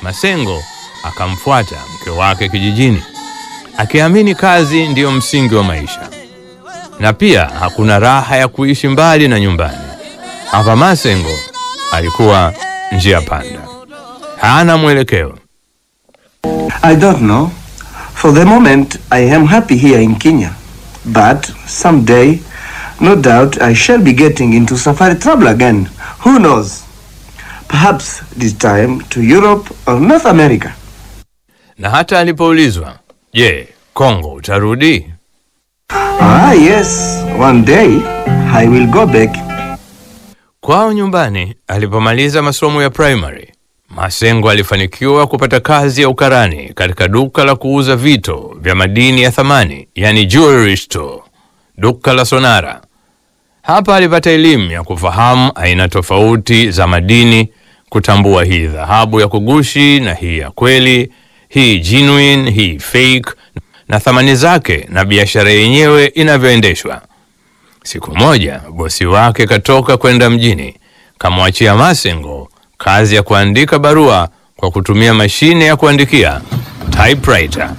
Masengo akamfuata mke wake kijijini, akiamini kazi ndiyo msingi wa maisha, na pia hakuna raha ya kuishi mbali na nyumbani. Hapa Masengo alikuwa njia panda, hana mwelekeo. I don't know. For the moment, I am happy here in Kenya. But someday, no doubt, I shall be getting into safari trouble again. Who knows? Perhaps this time to Europe or North America. Na hata alipoulizwa, je, Kongo utarudi? Ah, yes. One day, I will go back. Kwao nyumbani alipomaliza masomo ya primary, Masengo alifanikiwa kupata kazi ya ukarani katika duka la kuuza vito vya madini ya thamani, yani jewelry store, duka la Sonara. Hapa alipata elimu ya kufahamu aina tofauti za madini, kutambua hii dhahabu ya kugushi na hii ya kweli, hii genuine, hii fake, na thamani zake na biashara yenyewe inavyoendeshwa. Siku moja bosi wake katoka kwenda mjini, kamwachia Masengo kazi ya kuandika barua kwa kutumia mashine ya kuandikia typewriter.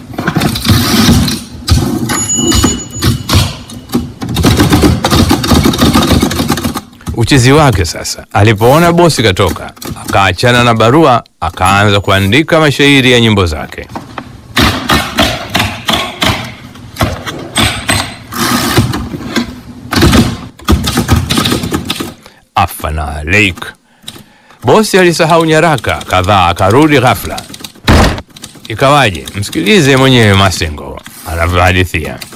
Uchizi wake sasa, alipoona bosi katoka, akaachana na barua, akaanza kuandika mashairi ya nyimbo zake. Afana Lake. Bosi alisahau nyaraka kadhaa, akarudi ghafla. Ikawaje? Msikilize mwenyewe Masengo anavyohadithia.